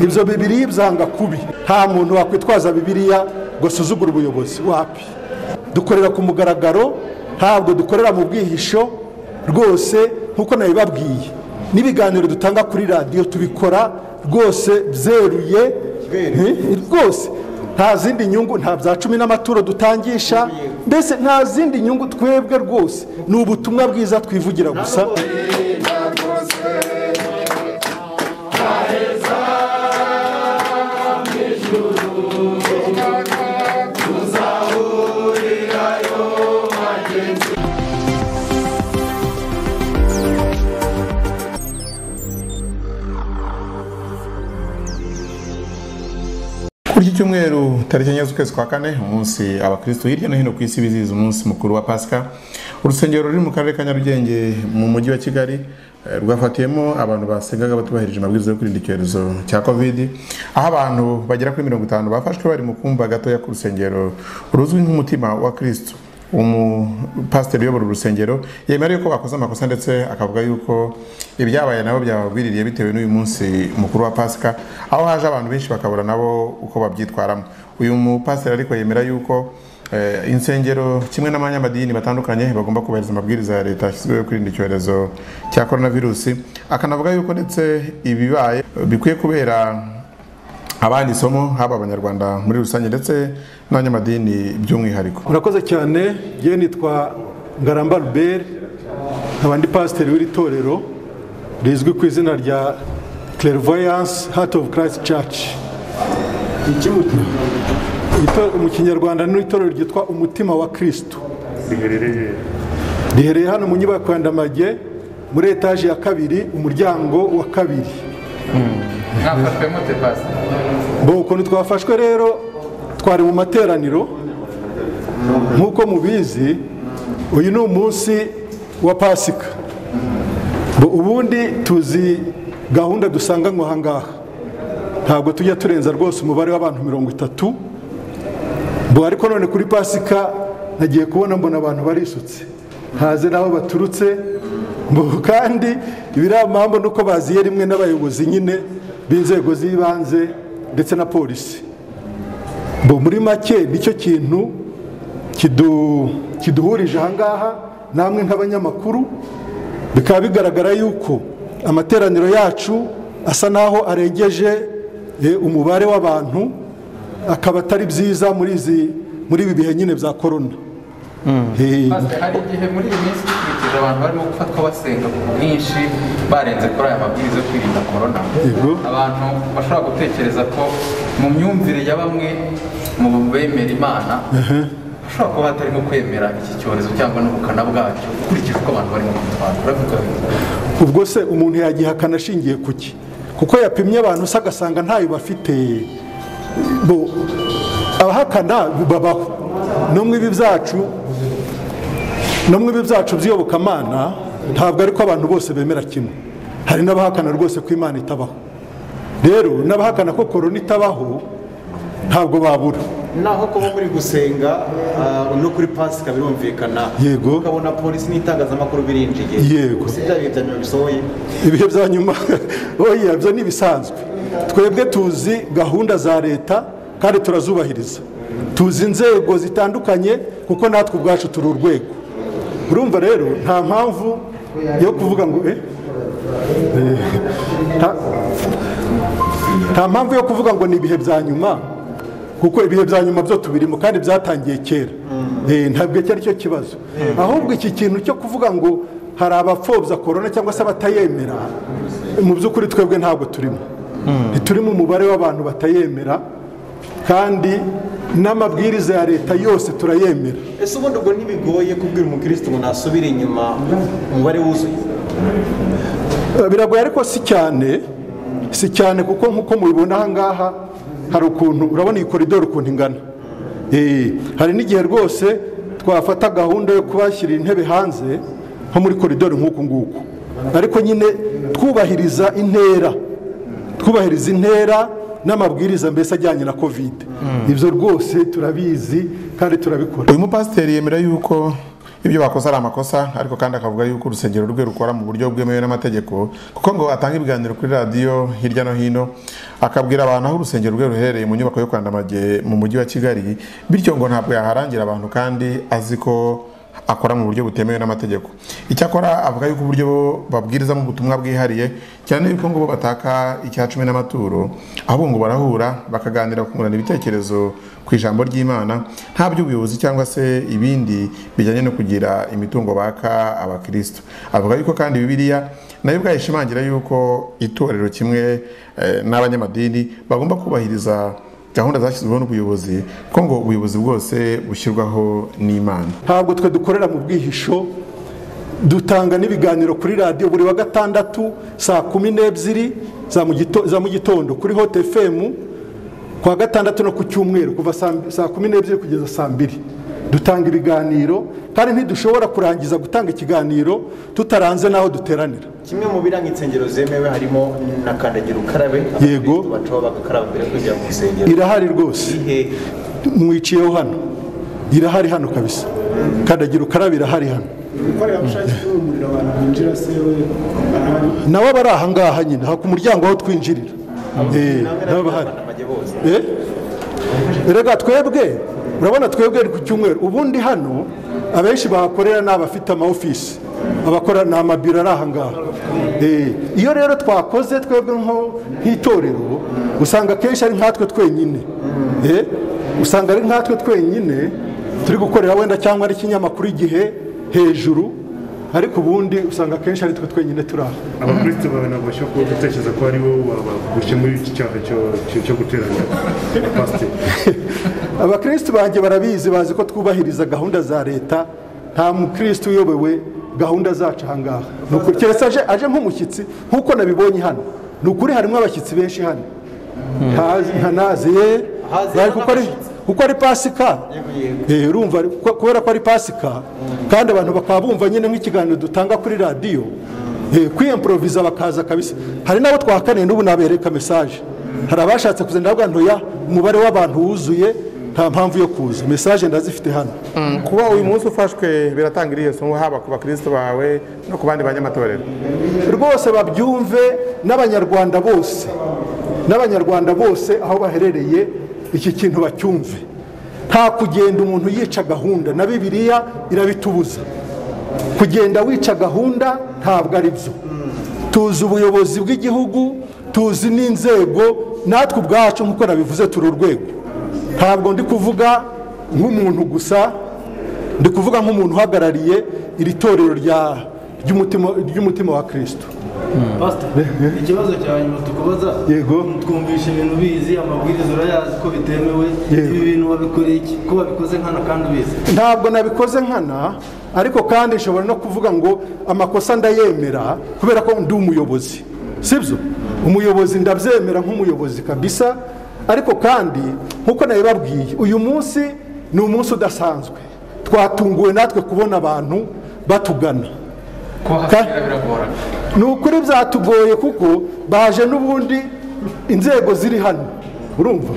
ibyo bibiri byanga kubi nta muntu wakwitwaza bibiriya ngo asuzugure ubuyobozi wapi dukorera ku mugaragaro ntabwo dukorera mu bwihisho rwose nk'uko nabibabwiye n'ibiganiro dutanga kuri radiyo tubikora rwose byeruye rwose nta zindi nyungu nta bya cumi n'amaturo dutangisha mbese nta zindi nyungu twebwe rwose ni ubutumwa bwiza twivugira gusa kuri iki cyumweru tariki enye z'ukwezi kwa kane umunsi abakirisitu hirya no hino ku isi bizihiza umunsi mukuru wa pasika urusengero ruri mu karere ka nyarugenge mu mujyi wa kigali eh, rwafatiyemo abantu basengaga batubahirije amabwiriza yo kwirinda icyorezo cya kovidi aho abantu bagera kuri mirongo itanu bafashwe bari mu kumba gatoya k'urusengero ruzwi nk'umutima wa kirisitu umupasiteri uyobora urusengero yemera yuko bakoze amakosa ndetse akavuga yuko ibyabaye nabo byababwiririye bitewe n'uyu munsi mukuru wa pasika aho haje abantu benshi bakabura nabo uko babyitwaramo uyu mupasiteri ariko yemera yuko eh, insengero kimwe n'abanyamadini batandukanye bagomba kubahiriza amabwiriza ya leta yashyizweho yo kwirinda icyorezo cya korona virusi akanavuga yuko ndetse ibibaye eh, bikwiye kubera abandi isomo haba abanyarwanda muri rusange ndetse n'abanyamadini by'umwihariko murakoze cyane yewe nitwa ngaramba ruberi nkaba ndi pasiteri w'iri torero rizwi ku izina rya clairvoyance heart of christ church Iki mu- ito- mu kinyarwanda ni itorero ryitwa umutima wa kirisitu riherereye riherereye hano mu nyubako ya ndamage muri etaje ya kabiri umuryango wa kabiri mwafashwe mute pasi bo ukuntu twafashwe rero twari mu materaniro nk'uko mubizi uyu ni umunsi wa pasika Bo ubundi tuzi gahunda dusanganywe aha ngaha ntabwo tujya turenza rwose umubare w'abantu mirongo itatu bo ariko none kuri pasika nagiye kubona mbona abantu barisutse ntazi n'aho baturutse bo kandi ibiri mpamvu ni uko baziye rimwe n'abayobozi nyine b'inzego z'ibanze ndetse na polisi bo muri make nicyo kintu kidu- kiduhurije ahangaha namwe nk'abanyamakuru bikaba bigaragara yuko amateraniro yacu asa naho arengeje eh, umubare w'abantu akaba atari byiza muri izi muri ibi bihe nyine bya korona Eh, pasi hari igihe muri iyi minsi dukurikije abantu barimo gufatwa basenga ku bwinshi barenze kuri aya mabwiriza yo kwirinda korona Yego. abantu bashobora gutekereza ko mu myumvire ya bamwe mu bemera imana hashobora kuba hatarimo kwemera iki cyorezo cyangwa n'ubukana bwacyo ukurikije uko abantu barimo kubitwara uravuga bimwe ubwo se umuntu yagihakana ashingiye ku ki kuko yapimye abantu se agasanga ntayo bafite bo abahakana babaho no mu ibi byacu no mu ibi byacu by'iyobokamana ntabwo ariko abantu bose bemera kimwe hari n'abahakana rwose ko imana itabaho rero n'abahakana ko korona itabaho ntabwo babura naho kuba muri gusenga ah, no kuri pasika birumvikana Yego. ukabona polisi n'itangazamakuru birinjiye Yego. si bya bihe bya nyuma bisohoye ibihe bya nyuma oya byo ni ibisanzwe twebwe tuzi gahunda za leta kandi turazubahiriza tuzi inzego zitandukanye kuko natwe ubwacu turi urwego urumva rero nta mpamvu yo kuvuga ngo eh? Eh, nta- nta mpamvu yo kuvuga ngo ni ibihe bya nyuma kuko ibihe bya nyuma byo tubirimo kandi byatangiye kera Eh, ntabwo iki ari cyo kibazo ahubwo iki kintu cyo kuvuga ngo hari abapfobya korona cyangwa se abatayemera mu by'ukuri twebwe ntabwo turimo ntiturimo umubare w'abantu batayemera kandi n'amabwiriza ya leta yose turayemera ese ubundi ubwo ntibigoye kubwira umukirisitu ngo nasubire inyuma umubare wuzuye Eh, biragoye ariko si cyane si cyane kuko nk'uko mubibona aha ngaha hari ukuntu urabona iyi koridoro ukuntu ingana Eh, hari n'igihe rwose twafata gahunda yo kubashyirira intebe hanze nko muri koridoro nk'uku nguku ariko nyine twubahiriza intera twubahiriza intera n'amabwiriza mbese ajyanye na kovide ibyo rwose turabizi kandi turabikora uyu mupasiteri yemera yuko ibyo bakoze ari amakosa ariko kandi akavuga yuko urusengero rwe rukora mu buryo bwemewe n'amategeko kuko ngo atanga ibiganiro kuri radiyo hirya no hino akabwira abantu aho urusengero rwe ruherereye mu nyubako yo kwa Ndamage mu mujyi wa Kigali bityo ngo ntabwo yaharangira abantu kandi azi ko akora mu buryo butemewe n'amategeko icyakora avuga yuko uburyo babwirizamo ubutumwa bwihariye cyane yuko ngo bo bataka icya cumi n'amaturo ahubwo ngo barahura bakaganira kungurana ibitekerezo ku ijambo ry'imana nta by'ubuyobozi cyangwa se ibindi bijyanye no kugira imitungo baka abakristo avuga yuko kandi bibiliya nayo ubwayo ishimangira yuko itorero kimwe eh, n'abanyamadini bagomba kubahiriza gahunda zashyizweho n'ubuyobozi ko ngo ubuyobozi bwose bushyirwaho n'imana ntabwo twe dukorera mu bwihisho dutanga n'ibiganiro kuri radiyo buri wa gatandatu saa kumi n'ebyiri za mu gito- za mu gitondo kuri hote efemu kuwa gatandatu no ku cyumweru kuva saa- saa kumi n'ebyiri kugeza saa mbiri dutanga ibiganiro kandi ntidushobora kurangiza gutanga ikiganiro tutaranze n'aho duteranira kimwe mu biranga insengero zemewe harimo na kandagira ukarabe Yego. Abakristo bacaho bagakaraba mbere yo kujya mu rusengero irahari rwose Ihehe. mwiciyeho hano irahari hano kabisa kandagira ukarabe irahari hano ubukorerabushake bw'umuriro abantu binjira se we barahari nawe abari aha ngaha nyine haka umuryango aho twinjirira Eh, Namwe nabo n'abandi bahari banamage bose Eh? erega twebwe urabona twebwe ku cyumweru ubundi hano abenshi bahakorera ni abafite ama office abakora ni amabiro ari aha ngaha Eh, iyo rero twakoze twebwe nko- nk'itorero usanga akenshi ari nkatwe twenyine Eh, usanga ari nkatwe twenyine turi gukorera wenda cyangwa ari ikinyamakuru igihe hejuru ariko ubundi usanga akenshi ari twe twenyine turi aha abakristo bawe nabasha kuba gutekereza ko ari wowe wabagushe muri iki cyaha cyo- cyo- cyo guteranya pasiteri abakristu banjye barabizi bazi ko twubahiriza gahunda za leta nta mukristu uyobewe gahunda zacu aha ngaha ni ukuri keretse aje, aje nk'umushyitsi nk'uko nabibonye hano ni ukuri harimo abashyitsi benshi hano Ntazi- nta- nazi ye Hazi bari kuko ari- n'abashyitsi. kuko ari pasika Eh, urumva ari- ko- kubera ko ari pasika kandi abantu bakaba bumva nyine nk'ikiganiro dutanga kuri radiyo eh, kwiyemporoviza bakaza kabisa hari n'abo twahakaniye n'ubu nabereka message hari abashatse kuza ndavuga ntoya umubare w'abantu wuzuye nta mpamvu yo kuza message ndazifite hano kuba uyu munsi ufashwe biratanga iriya somo haba ku bakristo bawe no ku bandi banyamatorero rwose babyumve n'abanyarwanda bose n'abanyarwanda bose aho baherereye iki kintu bacyumve nta kugenda umuntu yica gahunda na bibiliya irabitubuza kugenda wica gahunda ntabwo ari byo tuzi ubuyobozi bw'igihugu tuzi n'inzego natwe ubwacu nk'uko nabivuze turi urwego ntabwo ndi kuvuga nk'umuntu gusa ndi kuvuga nk'umuntu uhagarariye iri torero rya- ry'umutima- ry'umutima wa kristo pastor ikibazo cya nyuma tukubaza Yego. twumvisha ibintu bizi amabwiriza urayazi ko bitemewe Yego. ibi bintu wabikoreye iki ko wabikoze nkana kandi ubizi ntabwo nabikoze nkana ariko kandi nshobora no kuvuga ngo amakosa ndayemera kubera ko ndi umuyobozi sibyo umuyobozi ndabyemera nk'umuyobozi kabisa ariko kandi nk'uko nabibabwiye uyu munsi ni umunsi udasanzwe twatunguwe natwe kubona abantu batugana kubahashyira biragorana ni ukuri byatugoye kuko baje n'ubundi inzego ziri hano urumva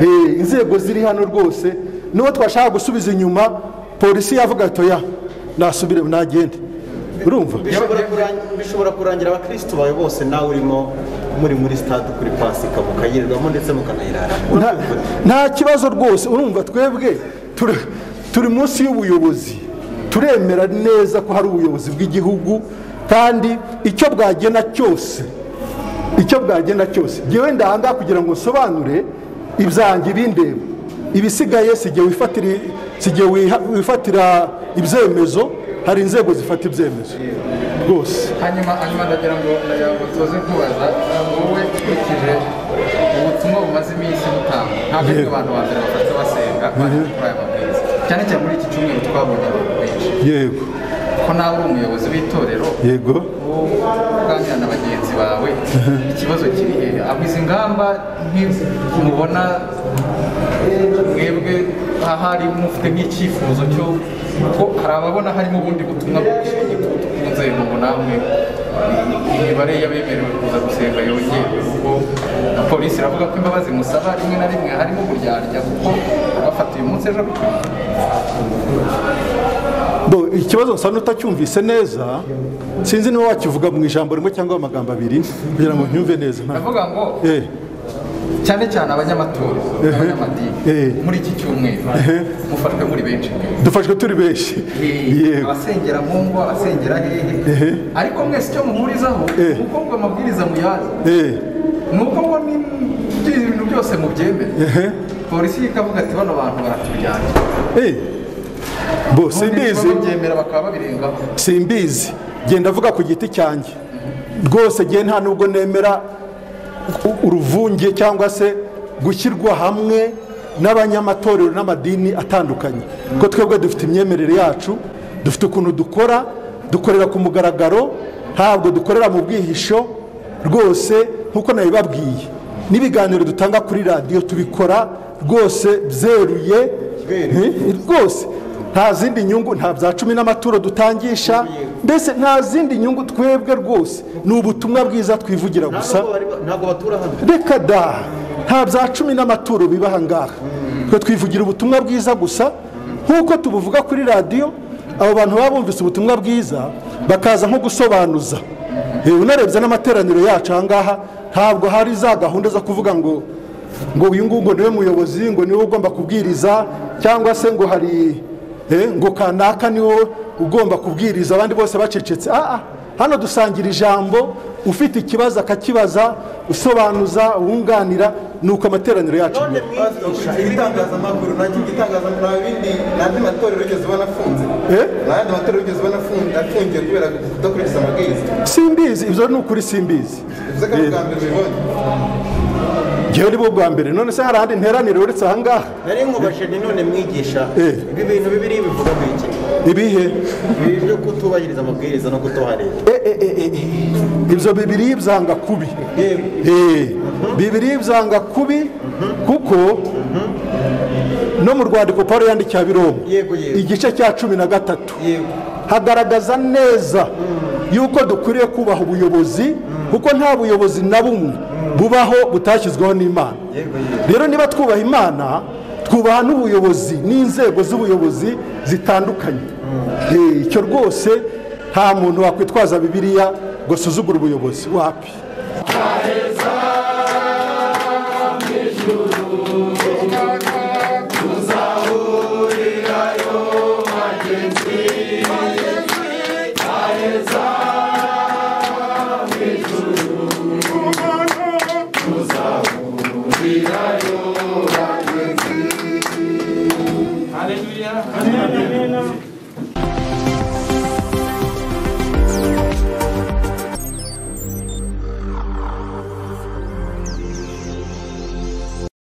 Eh, inzego ziri hano rwose n'uwo twashaka gusubiza inyuma polisi yavuga ati oya nasubire nagende urumva Bishobora kurang- bishobora kurangira abakristo bawe bose nawe urimo muri muri stade kuri pasika mukayirirwamo ndetse mukanayiraramo nta, nta kibazo rwose urumva twebwe turi- turi munsi y'ubuyobozi turemera neza ko hari ubuyobozi bw'igihugu kandi icyo bwagena cyose icyo bwagena cyose ngewe ndanga kugira ngo nsobanure ibyanjye bindeba ibisigaye si igihe wifatira si igihe wiha- wifatira ibyemezo hari inzego zifata ibyemezo rwose hanyuma hanyuma ndagira ngo tuze kubaza wowe ukurikije ubutumwa bumaze iminsi butanga ntabwo ari abantu ba mbere bafata basenga baje kuri aya mabwiriza cyane cyane muri iki cyumweru twabonye abantu benshi yego ko nawe uri umuyobozi w'itorero yego uganira na bagenzi bawe ikibazo kiri hehe aho izi ngamba mubona mwebwe ahari mufite nk'icyifuzo cyo kuko hari ababona harimo ubundi butumwa bw'igitutu ku nzego ngo namwe imibare y'abemerewe kuza gusenga yongewe kuko na polisi iravuga ko imbabazi musaba rimwe na rimwe harimo kuryarya kuko abafata uyu munsi ejo Bo- bo ikibazo nsa n'utacyumvise neza sinzi niba wakivuga mu ijambo rimwe cyangwa mu magambo abiri kugira ngo nyumve neza nta- ndavuga ngo Eh, cyane cyane abanyamaturo Ehe. abanyamadini muri iki cyumweru mufashwe muri benshi mwe dufashwe turi benshi Eh, yego abasengera mu ngo abasengera Ehe. hehe ariko mwese icyo muhurizaho Eh. ni uko ngo amabwiriza muyazi Eh, ni uko ngo ni ibintu byose mubyemere ehe. polisi ikavuga ati bano bantu baratujyanye Eh, bo simbizi babyemera bakaba babirengaho simbizi genda avuga ku giti cyanjye rwose gihe nta nubwo nemera u- uruvunge cyangwa se gushyirwa hamwe n'abanyamatorero n'amadini atandukanye kuko twebwe dufite imyemerere yacu dufite ukuntu dukora dukorera ku mugaragaro ntabwo dukorera mu bwihisho rwose nk'uko nabibabwiye n'ibiganiro dutanga kuri radiyo tubikora rwose byeruye Eh, rwose nta zindi nyungu nta bya cumi n'amaturo dutangisha mbese nta zindi nyungu twebwe rwose ni ubutumwa bwiza twivugira gusa Ntabwo bari- ntabwo batura hano reka da nta bya cumi n'amaturo biba aha ngaha twe twivugira ubutumwa bwiza gusa nk'uko tubuvuga kuri radiyo abo bantu baba bumvise ubutumwa bwiza bakaza nko gusobanuza Eh, unarebye n'amateraniro yacu aha ngaha ntabwo hari za gahunda zo kuvuga ngo ngo uyu nguyu ngo niwe muyobozi ngo niwe ugomba kubwiriza cyangwa se ngo hari eh, ngo kanaka niwe ugomba kubwiriza abandi bose bacecetse Ah, ah, hano dusangira ijambo ufite ikibazo akakibaza usobanuza wunganira nuko amateraniro yacu none mwigisha ibitangazamakuru nacyo igitangazamakuru nta bindi n'andi matorero yigeze ubona afunze Eh? n'andi matorero yigeze ubona afunze- afungiwe kubera kudakurikiza amabwiriza simbizi ibyo ni ukuri simbizi bivuze ko ari ubwa mbere ubibonye ngewe ni bo bwa mbere none se hari ahandi nteraniro uretse aha ngaha nari nkubajije ni none mwigisha Eh. ibi bintu bibiri bivuga ngo iki ibihe ibi byo kutubahiriza amabwiriza no kutuha leta Eh, eh, eh, eh, eh. ibyo bibiri byanga kubi Eh, bibiri byanga kubi kuko no mu rwandiko paul yandikiye abiromu Yego, yego. igice cya cumi na gatatu Yego. hagaragaza neza yuko dukwiriye kubaha ubuyobozi kuko nta buyobozi na bumwe bubaho butashyizweho n'imana rero niba twubaha imana twubaha n'ubuyobozi n'inzego z'ubuyobozi zitandukanye Eh, icyo rwose nta muntu wakwitwaza bibiliya ngo asuzugure ubuyobozi wapi Tuzahurira